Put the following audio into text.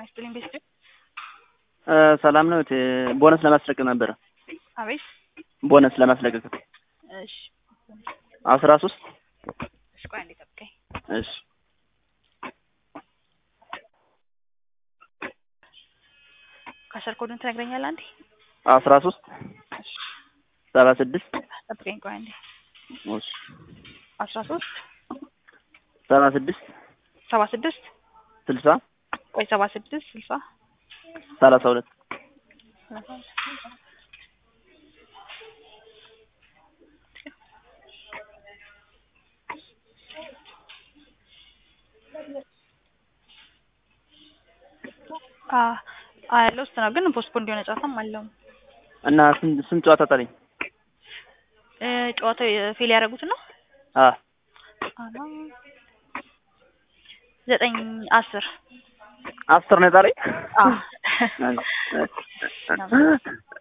ይስጥልኝ ቤስት ሰላም ነው። ቦነስ ለማስለቀቅ ነበረ። አቤት ቦነስ ለማስለቀቅ እሺ አስራ ሶስት እሺ ቆይ አንዴ ጠብቀኝ እሺ ካሸር ኮዱን ትነግረኛለህ አንዴ አስራ ሶስት ሰባ ስድስት ጠብቀኝ ቆይ አንዴ እሺ አስራ ሶስት ሰባ ስድስት ሰባ ስድስት ስልሳ ቆይ ሰባ ስድስት ስልሳ ሰላሳ ሁለት ያለው ውስጥ ነው ግን ፖስትፖን እንዲሆነ ጨዋታም አለው እና ስንት ስንት ጨዋታ ጠለኝ? ጨዋታው ፌል ያደረጉት ነው አ ዘጠኝ አስር አስር ነው የጣለኝ። አዎ